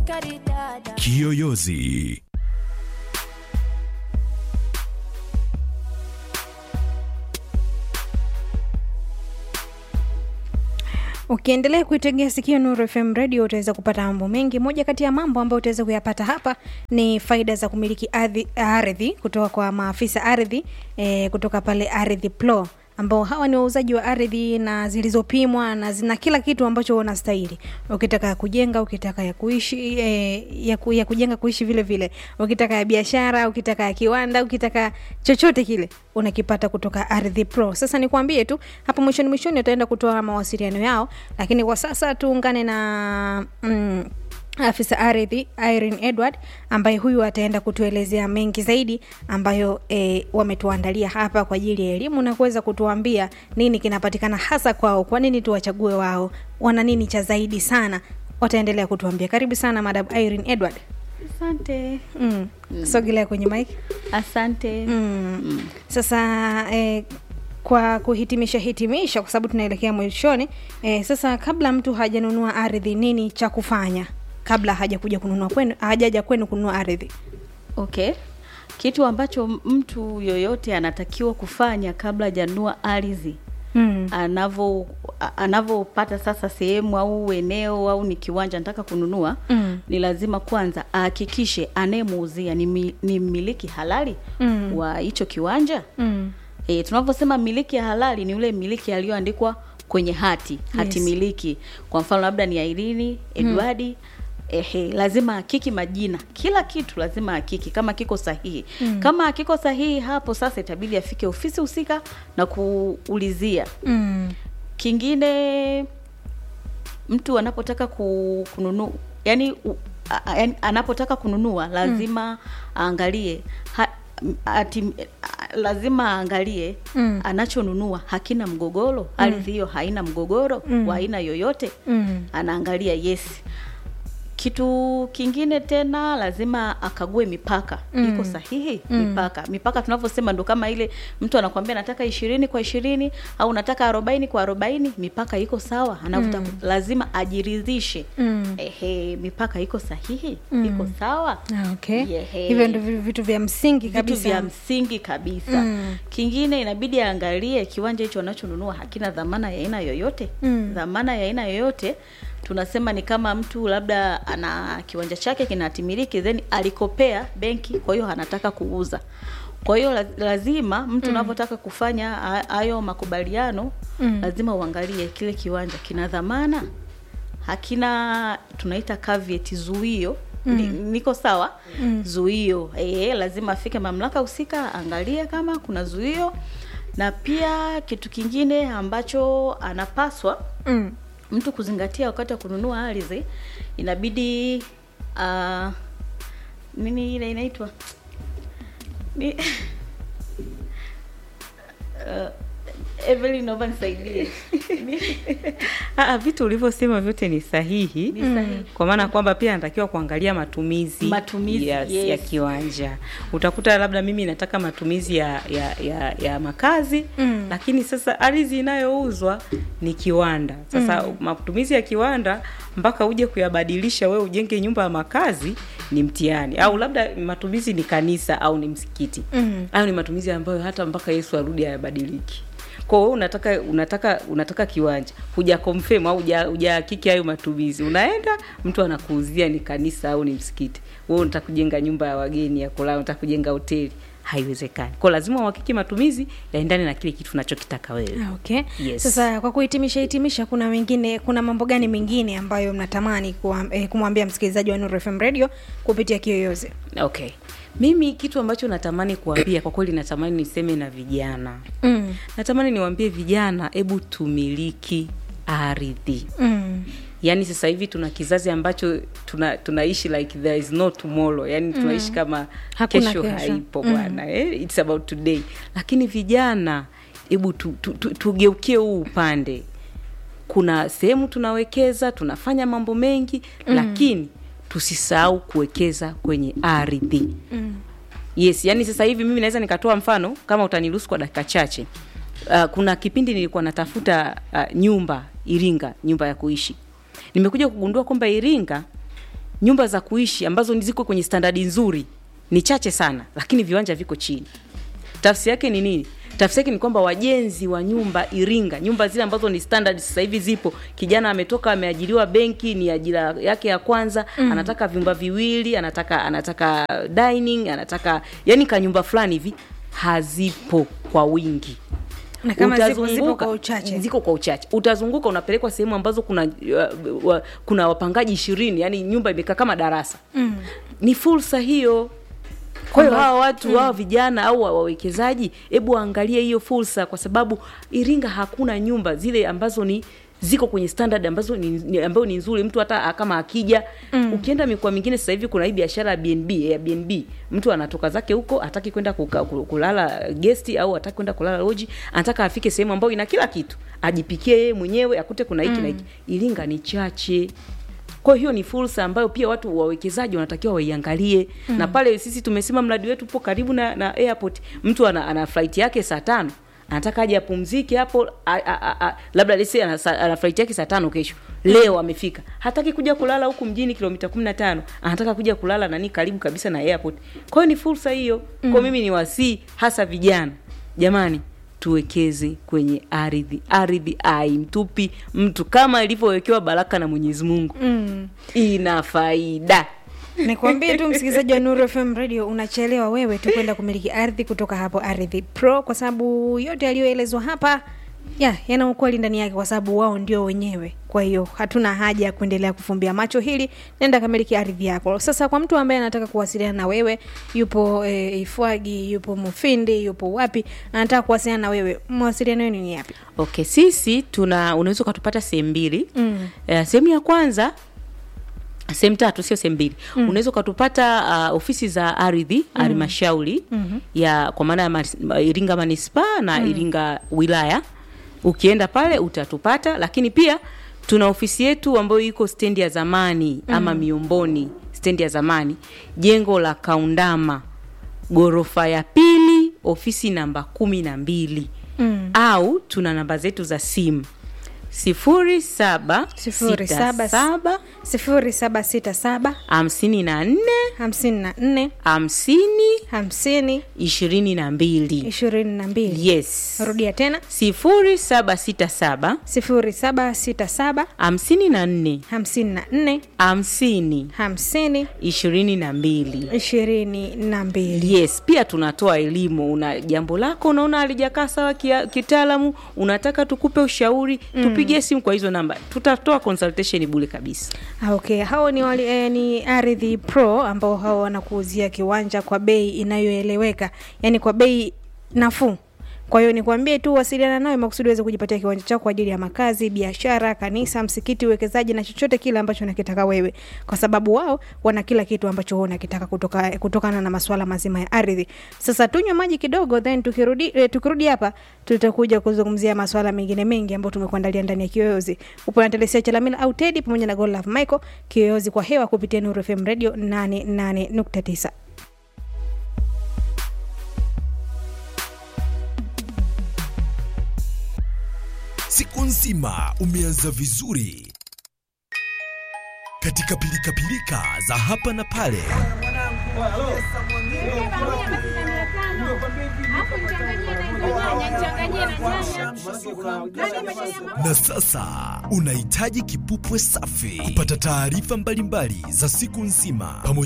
sukari dada Kiyoyozi. Ukiendelea kuitegea sikio Nuru FM radio utaweza kupata mambo mengi. Moja kati ya mambo ambayo utaweza kuyapata hapa ni faida za kumiliki ardhi, ardhi kutoka kwa maafisa ardhi e, kutoka pale Ardhi Pro ambao hawa ni wauzaji wa ardhi na zilizopimwa na zina kila kitu ambacho unastahili. Ukitaka ya kujenga, ukitaka ya kuishi e, ya, ku, ya kujenga kuishi vile vile, ukitaka ya biashara, ukitaka ya kiwanda, ukitaka chochote kile unakipata kutoka Ardhi Pro. Sasa nikwambie tu hapo mwishoni mwishoni utaenda kutoa mawasiliano yao, lakini kwa sasa tuungane na mm, afisa ardhi Irene Edward ambaye huyu ataenda kutuelezea mengi zaidi ambayo e, wametuandalia hapa kwa ajili ya elimu na kuweza kutuambia nini kinapatikana hasa kwao, kwa nini tuwachague wao, wana nini cha zaidi sana. Wataendelea kutuambia. Karibu sana Madam Irene Edward. Asante. Mm. Sogelea kwenye mic. Asante. Mm. Sasa eh, kwa kuhitimisha hitimisha, kwa sababu tunaelekea mwishoni eh, sasa kabla mtu hajanunua ardhi, nini cha kufanya kabla hajakuja kununua kwenu, hajaja kwenu kununua ardhi? Okay. Kitu ambacho mtu yoyote anatakiwa kufanya kabla hajanunua ardhi Mm. anavo a- anavopata sasa sehemu au eneo au ni kiwanja nataka kununua Mm. ni lazima kwanza ahakikishe anayemuuzia ni, mi, ni mmiliki halali Mm. wa hicho kiwanja Mm. e, tunavyosema mmiliki halali ni yule mmiliki aliyoandikwa kwenye hati hati Yes. miliki kwa mfano labda ni Airini Edwardi Ehe, lazima hakiki majina, kila kitu lazima hakiki kama kiko sahihi. Mm. Kama hakiko sahihi, hapo sasa itabidi afike ofisi husika na kuulizia. Mm. Kingine, mtu anapotaka ku- kununua yani, u, a, a, yani anapotaka kununua lazima aangalie ha, m- ati, a, lazima aangalie Mm. anachonunua hakina mgogoro, ardhi hiyo haina mgogoro wa aina yoyote Mm. anaangalia yes. Kitu kingine tena lazima akague mipaka Mm. iko sahihi mipaka mipaka tunavyosema ndo kama ile mtu anakwambia nataka ishirini kwa ishirini au nataka arobaini kwa arobaini mipaka iko sawa anavyotaka lazima ajiridhishe Mm. ehe mipaka iko sahihi iko sawa Ah, okay. Yehe. Hivyo ndio vi- vitu vya msingi vitu kabisa. vya msingi kabisa Mm. kingine inabidi aangalie kiwanja hicho anachonunua hakina dhamana ya aina yoyote Mm. dhamana ya aina yoyote tunasema ni kama mtu labda ana kiwanja chake kinatimiliki then alikopea benki kwa hiyo anataka kuuza kwa hiyo la- lazima mtu unavyotaka kufanya ha- hayo makubaliano Mm. lazima uangalie kile kiwanja kina dhamana hakina tunaita caveat zuio Ni, niko sawa mm. zuio e, lazima afike mamlaka husika angalie kama kuna zuio na pia kitu kingine ambacho anapaswa Mm. mtu kuzingatia wakati wa kununua ardhi inabidi uh, nini ile inaitwa ni uh, Evelyn naomba nisaidie Ah, vitu ulivyosema vyote ni sahihi Ni sahihi. kwa maana kwamba pia anatakiwa kuangalia matumizi, Matumizi, yes, yes. ya kiwanja. Utakuta labda mimi nataka matumizi ya ya, ya, ya makazi Mm. lakini sasa ardhi inayouzwa ni kiwanda. Sasa matumizi ya kiwanda mpaka uje kuyabadilisha wewe ujenge nyumba ya makazi ni mtihani, au labda matumizi ni kanisa au ni msikiti Mm. hayo ni matumizi ambayo hata mpaka Yesu arudi hayabadiliki. Kwa hiyo unataka unataka unataka kiwanja, huja confirm au huja hujahakiki hayo matumizi, unaenda mtu anakuuzia ni kanisa au ni msikiti, wewe unataka kujenga nyumba ya wageni ya kulala, unataka kujenga hoteli, haiwezekani. Kwa hiyo lazima uhakiki matumizi yaendane na kile kitu unachokitaka wewe. Ah, Okay. Yes. Sasa kwa kuhitimisha hitimisha, kuna wengine, kuna mambo gani mengine ambayo mnatamani kuwa- eh, kumwambia msikilizaji wa Nuru FM Radio kupitia Kiyoyozi? Okay, mimi kitu ambacho natamani kuambia kwa kweli, natamani niseme na vijana Mm. natamani niwaambie vijana, hebu tumiliki ardhi. Mm. Yaani sasa hivi tuna kizazi ambacho tuna tunaishi like there is no tomorrow, yaani tunaishi kama Hakuna kesho, kesho. haipo Mm. bwana eh? It's about today. Lakini vijana, hebu tu, tu, tu, tugeukie huu upande. Kuna sehemu tunawekeza, tunafanya mambo mengi lakini tusisahau kuwekeza kwenye ardhi. Mm. Yes, yani sasa hivi mimi naweza nikatoa mfano kama utaniruhusu kwa dakika chache. Uh, kuna kipindi nilikuwa natafuta uh, nyumba Iringa, nyumba ya kuishi. Nimekuja kugundua kwamba Iringa nyumba za kuishi ambazo ni ziko kwenye standadi nzuri ni chache sana lakini viwanja viko chini tafsiri yake ni nini tafsiri yake ni kwamba wajenzi wa nyumba iringa nyumba zile ambazo ni standard sasa hivi zipo kijana ametoka ameajiriwa benki ni ajira yake ya kwanza mm. anataka vyumba viwili anataka anataka dining anataka yani kanyumba fulani hivi hazipo kwa wingi na kama zipo zipo Utazunguka- kwa uchache ziko kwa uchache utazunguka unapelekwa sehemu ambazo kuna uh, wa, kuna wapangaji ishirini yani nyumba imekaa kama darasa mm. ni fursa hiyo kwa hiyo Kwamba- hawa watu hawa vijana au wa- wawekezaji hebu waangalie hiyo fursa kwa sababu iringa hakuna nyumba zile ambazo ni ziko kwenye standard ambazo ni, ni ambayo ni nzuri mtu hata kama akija mm. ukienda mikoa mingine sasa hivi kuna hii biashara ya bnb airbnb mtu anatoka zake huko hataki kwenda kuka- ku- kulala gesti au hataki kwenda kulala loji anataka afike sehemu ambayo ina kila kitu ajipikie yeye mwenyewe akute kuna hiki mm. na hiki iringa ni chache kwa hiyo ni fursa ambayo pia watu wawekezaji wanatakiwa waiangalie mm. na pale sisi tumesema mradi wetu upo karibu na, na airport mtu ana, ana flight yake saa tano anataka aje apumzike hapo a- a- a- a- labda lese ana, sa- ana flight yake saa tano kesho leo amefika hataki kuja kulala huku mjini kilomita kumi na tano anataka kuja kulala nani karibu kabisa na airport kwa hiyo ni fursa hiyo mm. kwa hiyo mimi ni wasii hasa vijana jamani tuwekeze kwenye ardhi ardhi aimtupi mtu kama ilivyowekewa baraka na mwenyezi mungu mm. ina faida nikwambie tu msikilizaji wa Nuru FM radio unachelewa wewe tu kwenda kumiliki ardhi kutoka hapo Ardhi Pro, kwa sababu yote yaliyoelezwa hapa ya yana ukweli ndani yake, kwa sababu wao ndio wenyewe. Kwa hiyo hatuna haja ya kuendelea kufumbia macho hili, nenda kamiliki ardhi yako. Sasa kwa mtu ambaye anataka kuwasiliana na wewe, yupo e, Ifwagi, yupo Mufindi, yupo wapi, anataka kuwasiliana na wewe, mawasiliano yenu ni yapi? okay sisi tuna unaweza ukatupata sehemu mbili Mm. Eh, sehemu ya kwanza sehemu tatu sio sehemu mbili mm. unaweza ukatupata uh, ofisi za ardhi halmashauri mm-hmm. ya kwa maana ya manis- iringa manispaa na mm. iringa wilaya ukienda pale utatupata lakini pia tuna ofisi yetu ambayo iko stendi ya zamani mm. ama miomboni stendi ya zamani jengo la kaundama ghorofa ya pili ofisi namba kumi na mbili Mm. au tuna namba zetu za simu sifuri saba Sifuri sita saba- saba sifuri saba sita saba hamsini na nne hamsini na nne hamsini hamsini ishirini na mbili ishirini na mbili yes rudia tena sifuri saba sita saba sifuri saba sita saba hamsini na nne hamsini na nne hamsini hamsini ishirini na mbili ishirini na mbili yes pia tunatoa elimu una jambo lako unaona alijakaa sawa kia- kitaalamu unataka tukupe ushauri mm. tupigie simu kwa hizo namba tutatoa consultation bule kabisa Ah, okay hao ni, wali, eh, ni ardhi pro ambao hao wanakuuzia kiwanja kwa bei inayoeleweka yaani kwa bei nafuu kwa hiyo nikwambie tu wasiliana nawe makusudi uweze kujipatia kiwanja chako kwa ajili ya makazi biashara kanisa msikiti uwekezaji na chochote kile ambacho unakitaka wewe kwa sababu wao wana kila kitu ambacho wewe unakitaka kutoka, kutokana na masuala mazima ya ardhi sasa tunywe maji kidogo then tukirudi, eh, tukirudi hapa tutakuja kuzungumzia masuala mengine mengi ambayo tumekuandalia ndani ya kiyoyozi upo na telesia chalamila au tedi pamoja na golove michael kiyoyozi kwa hewa kupitia nuru fm radio 88.9 Siku nzima umeanza vizuri katika pilikapilika za hapa na pale. Na sasa unahitaji kipupwe safi kupata taarifa mbalimbali za siku nzima pamoja